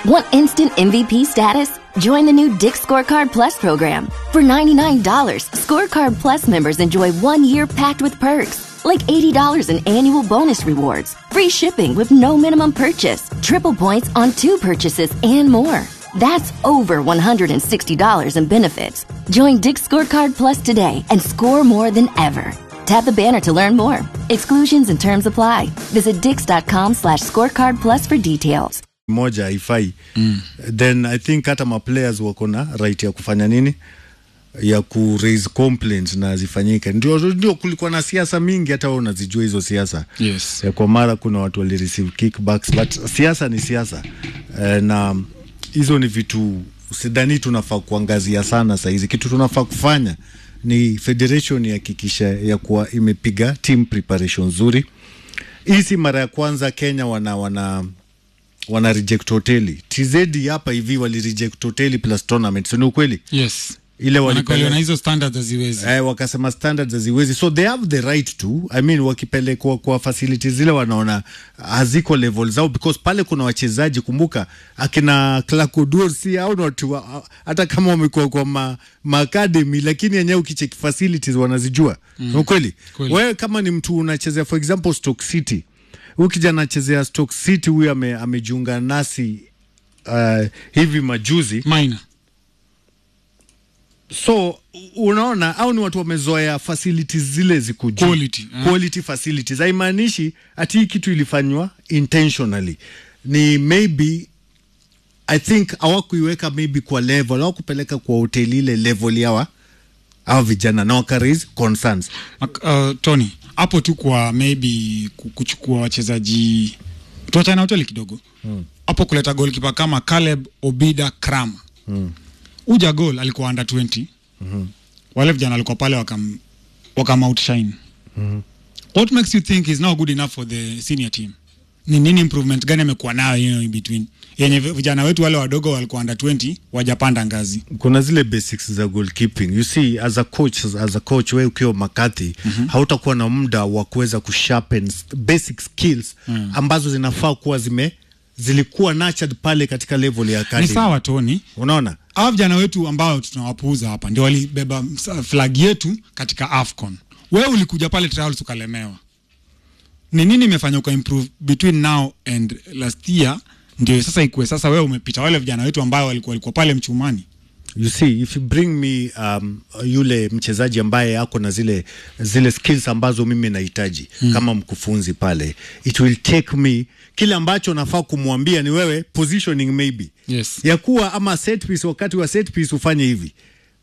Want instant MVP status? Join the new Dick Scorecard Plus program. For $99, Scorecard Plus members enjoy one year packed with perks, like $80 in annual bonus rewards, free shipping with no minimum purchase, triple points on two purchases, and more. That's over $160 in benefits. Join Dick Scorecard Plus today and score more than ever. Tap the banner to learn more. Exclusions and terms apply. Visit dix.com slash scorecard plus for details. moja haifai mm. then i think hata maplayers wako na right ya kufanya nini ya ku raise complaints na zifanyike ndio, ndio kulikuwa na siasa mingi hata wewe unazijua hizo siasa Yes. Eh, kwa mara kuna watu walireceive kickbacks but siasa ni siasa eh, na hizo ni vitu sidhani tunafaa kuangazia sana sahizi kitu tunafaa kufanya ni federation ihakikisha ya kuwa imepiga team preparation nzuri hii si mara ya kwanza kenya wana wana wana reject hoteli tz hapa hivi wali reject hoteli plus tournament so ni ukweli yes ile Manake waliona walipele hizo standards haziwezi eh, wakasema standards haziwezi so they have the right to i mean wakipelekwa kwa facilities zile wanaona haziko level zao because pale kuna wachezaji kumbuka akina clacodur si au ni watu wa- hata kama wamekuwa kwa ma, ma academy lakini yenyewe ukicheki facilities wanazijua mm. ukweli Kweli. wewe kama ni mtu unachezea for example stoke city huyu kijana anachezea stoke city huyu ame, amejiunga nasi uh, hivi majuzi minor so unaona au ni watu wamezoea facilities zile ziko juu. Quality, eh. quality facilities haimaanishi ati hii kitu ilifanywa intentionally ni maybe i think hawakuiweka maybe kwa level hawakupeleka kwa hoteli ile level yawa awa vijana na wakaraise concerns Mak- uh, Tony hapo tu kwa maybe ku- kuchukua wachezaji tuachane na hoteli kidogo hapo kuleta goalkeeper kama Caleb Obida Kram uja goal alikuwa under 20 wale vijana walikuwa pale wakam wakam outshine what makes you think is now good enough for the senior team ni nini improvement gani amekuwa nayo you know, in between yenye vi- vijana wetu wale wadogo walikuwa under 20 wajapanda ngazi kuna zile basics za goalkeeping you see as a coach as a coach wewe ukiwa makati mm-hmm. hautakuwa na muda wa kuweza kusharpen s- basic skills mm. ambazo zinafaa kuwa zime zilikuwa nurtured pale katika level ya ni academy sawa Tony unaona hawa vijana wetu ambao tunawapuuza hapa ndio walibeba msa- flag yetu katika afcon wewe ulikuja pale trials ukalemewa ni nini imefanya uka improve between now and last year ndio sasa ikuwe sasa wewe umepita wale vijana wetu ambao walikuwa walikuwa pale mchumani you see if you bring me um, yule mchezaji ambaye ako na zile zile skills ambazo mimi nahitaji mm. kama mkufunzi pale it will take me kile ambacho nafaa kumwambia ni wewe positioning maybe Yes. ya kuwa ama set piece wakati wa set piece ufanye hivi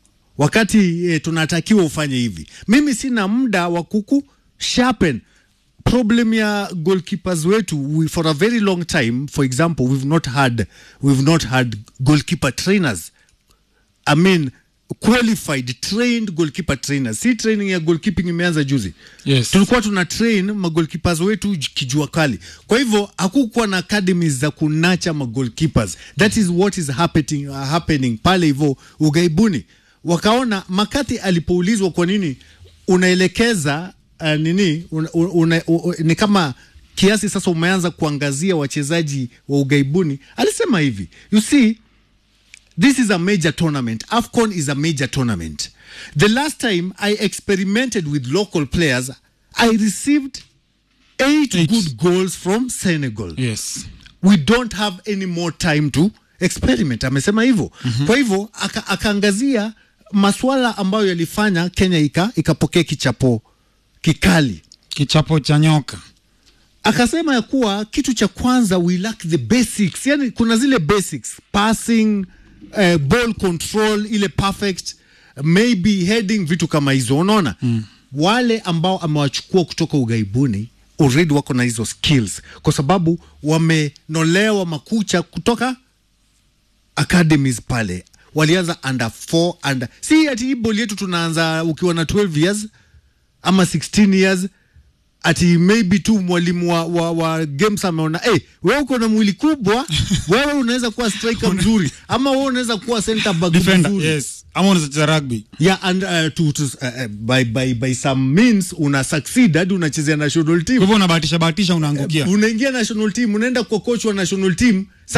wakati eh, tunatakiwa ufanye hivi mimi sina muda wa kuku sharpen problem ya goalkeepers wetu we, for a very long time for example we've not had we've not had goalkeeper trainers I mean qualified trained goalkeeper trainers si training ya goalkeeping imeanza juzi Yes. tulikuwa tuna train magolkeepers wetu j- kijua kali kwa hivyo hakukuwa na academies za kunacha magolkeepers that is what is happening, uh, happening pale hivyo ugaibuni wakaona makati alipoulizwa kwa nini unaelekeza uh, nini una, una, una, ni kama kiasi sasa umeanza kuangazia wachezaji wa ugaibuni alisema hivi you see this is a major tournament. AFCON is a major tournament. The last time I experimented with local players, I received eight, Eight. good goals from Senegal. yes We don't have any more time to experiment. Amesema hivyo. Mm-hmm. Kwa hivyo aka, akaangazia masuala ambayo yalifanya Kenya ika ikapokea kichapo kikali. kichapo cha nyoka akasema ya kuwa kitu cha kwanza we lack the basics yani kuna zile basics passing uh, ball control ile perfect maybe heading vitu kama hizo unaona mm. wale ambao amewachukua kutoka ugaibuni already wako na hizo skills kwa sababu wamenolewa makucha kutoka academies pale walianza under 4 under si ati hii ball yetu tunaanza ukiwa na 12 years ama 16 years ati maybe tu mwalimu wa, wa, wa games ameona hey, wewe uko na mwili kubwa wewe unaweza kuwa striker mzuri ama wewe unaweza kuwa center back defender mzuri yes ama unaweza cheza rugby yeah and uh, to, to, uh, uh, by, by, by some means una succeed hadi unachezea national kwa team hivyo unabahatisha bahatisha unaangukia unaingia national team unaenda kwa coach wa national team